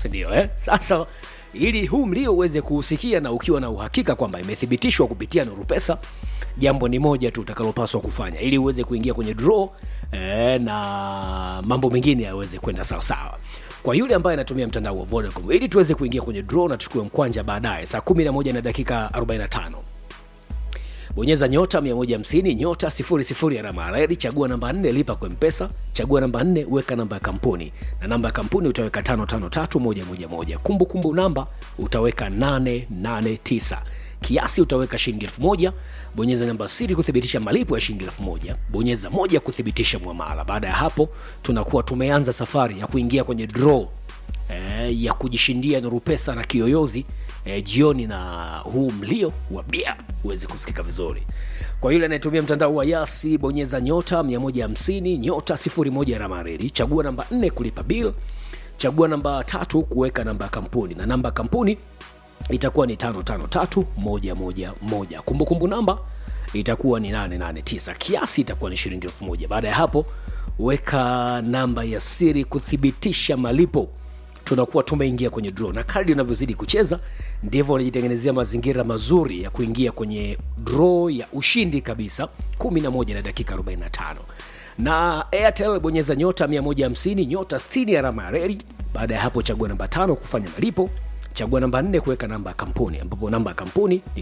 sindio eh? sasa ili huu mlio uweze kuusikia na ukiwa na uhakika kwamba imethibitishwa kupitia nuru pesa jambo ni moja tu utakalopaswa kufanya ili uweze kuingia kwenye draw eh, na mambo mengine yaweze kwenda sawasawa kwa yule ambaye anatumia mtandao wa vodacom ili tuweze kuingia kwenye draw na tuchukue mkwanja baadaye saa 11 na dakika 45 bonyeza nyota 150 nyota 00 alama ya reli chagua namba 4 lipa kwa mpesa chagua namba 4 weka namba ya kampuni na namba ya kampuni utaweka 553111 kumbukumbu namba utaweka 889 kiasi utaweka shilingi 1000 bonyeza namba siri kuthibitisha malipo ya shilingi 1000 bonyeza moja kuthibitisha mwamala baada ya hapo tunakuwa tumeanza safari ya kuingia kwenye draw eh, ya kujishindia nuru pesa na kiyoyozi eh, jioni na huu mlio wa bia uweze kusikika vizuri kwa yule anayetumia mtandao wa yasi bonyeza nyota 150 nyota 01 ramareli chagua namba 4 kulipa bill chagua namba tatu kuweka namba ya kampuni na namba ya kampuni itakuwa ni 553111 kumbukumbu namba itakuwa ni 889 kiasi itakuwa ni shilingi 1000 baada ya hapo weka namba ya siri kuthibitisha malipo tunakuwa tumeingia kwenye draw na kadri unavyozidi kucheza ndivyo unajitengenezea mazingira mazuri ya kuingia kwenye draw ya ushindi kabisa 11 na dakika 45 na airtel bonyeza nyota 150 nyota 60 alama ya reli baada ya hapo chagua namba tano kufanya malipo chagua namba nne kuweka namba ya kampuni ambapo namba ya kampuni ni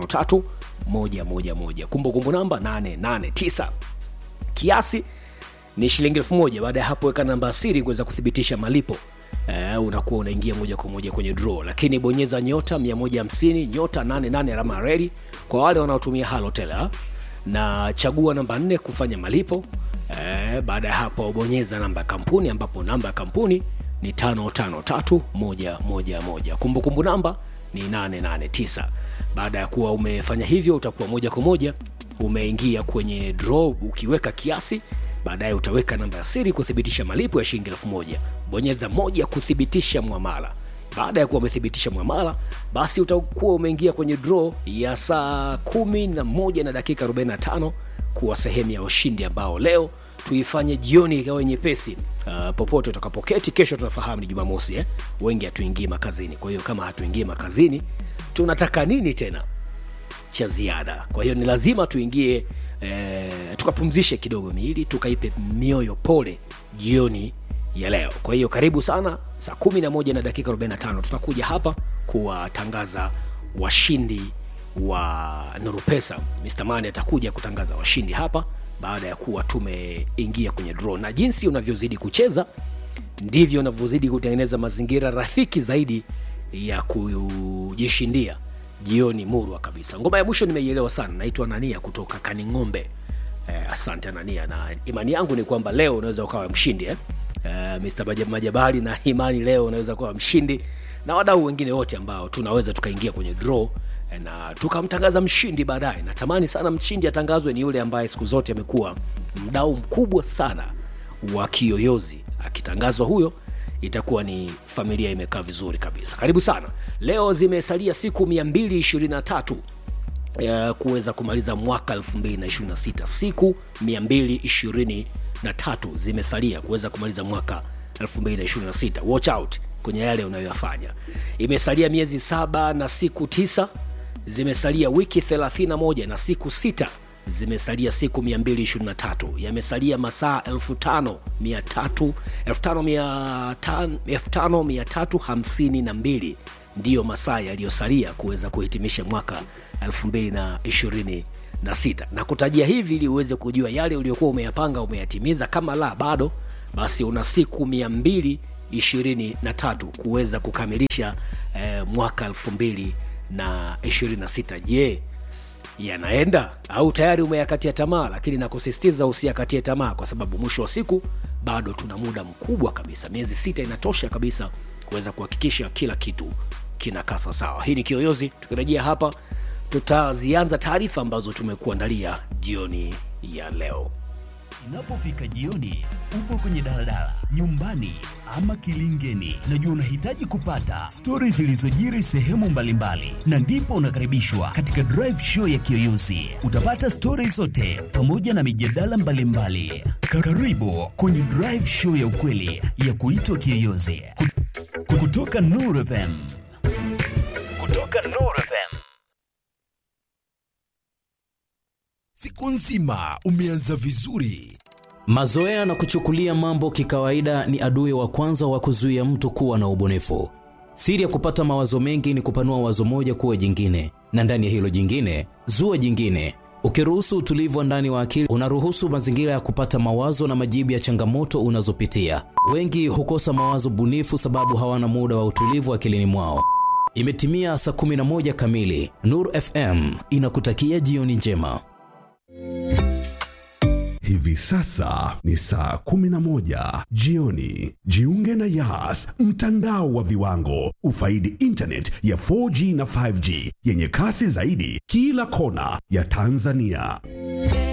553111 kumbukumbu namba 889 kiasi ni shilingi elfu moja baada ya hapo weka namba ya siri kuweza kuthibitisha malipo Uh, unakuwa unaingia moja kwa moja kwenye draw lakini bonyeza nyota 150 nyota 88 alama ya reli kwa wale wanaotumia halotel ha? na chagua namba 4 kufanya malipo uh, baada ya hapo bonyeza namba ya kampuni ambapo namba ya kampuni ni 553111 kumbukumbu namba ni 889 baada ya kuwa umefanya hivyo utakuwa moja kwa moja umeingia kwenye draw ukiweka kiasi baadaye utaweka namba ya siri kuthibitisha malipo ya shilingi elfu moja bonyeza moja kuthibitisha mwamala baada ya kuwa umethibitisha mwamala basi utakuwa umeingia kwenye draw ya saa kumi na moja na dakika 45 kuwa sehemu ya washindi ambao leo tuifanye jioni ikawe nyepesi uh, popote utakapoketi kesho tunafahamu ni jumamosi eh? wengi hatuingii makazini kwa hiyo kama hatuingii makazini tunataka nini tena cha ziada kwa hiyo ni lazima tuingie eh, tukapumzishe kidogo miili tukaipe mioyo pole jioni ya leo kwa hiyo karibu sana saa 11 na dakika 45 tutakuja hapa kuwatangaza washindi wa nurupesa mr mani atakuja kutangaza washindi hapa baada ya kuwa tumeingia kwenye draw na jinsi unavyozidi kucheza ndivyo unavyozidi kutengeneza mazingira rafiki zaidi ya kujishindia jioni murwa kabisa ngoma ya mwisho nimeielewa sana naitwa nania kutoka kaning'ombe eh, asante anania na imani yangu ni kwamba leo unaweza ukawa mshindi eh? eh, mr Majab- majabali na imani leo unaweza kuwa mshindi na wadau wengine wote ambao tunaweza tukaingia kwenye draw eh, na tukamtangaza mshindi baadaye natamani sana mshindi atangazwe ni yule ambaye siku zote amekuwa mdau mkubwa sana wa kiyoyozi akitangazwa huyo itakuwa ni familia imekaa vizuri kabisa karibu sana leo zimesalia siku 223 ya kuweza kumaliza mwaka 226 siku 223 zimesalia kuweza kumaliza mwaka 226 watch out kwenye yale unayoyafanya imesalia miezi saba na siku tisa zimesalia wiki 31 na siku sita zimesalia siku 223 yamesalia masaa 5300 5352 ndiyo masaa yaliyosalia kuweza kuhitimisha mwaka 226 na kutajia hivi ili uweze kujua yale uliokuwa umeyapanga umeyatimiza kama la bado basi una siku 223 kuweza kukamilisha eh, mwaka 226 je yanaenda au tayari umeyakatia tamaa lakini nakusisitiza usiyakatie tamaa kwa sababu mwisho wa siku bado tuna muda mkubwa kabisa miezi sita inatosha kabisa kuweza kuhakikisha kila kitu kinakaa sawasawa hii ni kiyoyozi tukirejea hapa tutazianza taarifa ambazo tumekuandalia jioni ya leo Inapofika jioni, upo kwenye daladala, nyumbani ama kilingeni, najua unahitaji kupata stori zilizojiri sehemu mbalimbali, na ndipo unakaribishwa katika drive show ya Kiyoyozi. Utapata stori zote pamoja na mijadala mbalimbali. Karibu kwenye drive show ya ukweli ya kuitwa Kiyoyozi. kutoka Nuru FM. Kutoka Nuru FM. Siku nzima umeanza vizuri. Mazoea na kuchukulia mambo kikawaida ni adui wa kwanza wa kuzuia mtu kuwa na ubunifu. Siri ya kupata mawazo mengi ni kupanua wazo moja kuwa jingine, na ndani ya hilo jingine zua jingine. Ukiruhusu utulivu wa ndani wa akili, unaruhusu mazingira ya kupata mawazo na majibu ya changamoto unazopitia. Wengi hukosa mawazo bunifu sababu hawana muda wa utulivu akilini mwao. Imetimia saa 11 kamili. Nur FM inakutakia jioni njema. Hivi sasa ni saa 11 jioni. Jiunge na Yas, mtandao wa viwango. Ufaidi internet ya 4G na 5G yenye kasi zaidi kila kona ya Tanzania.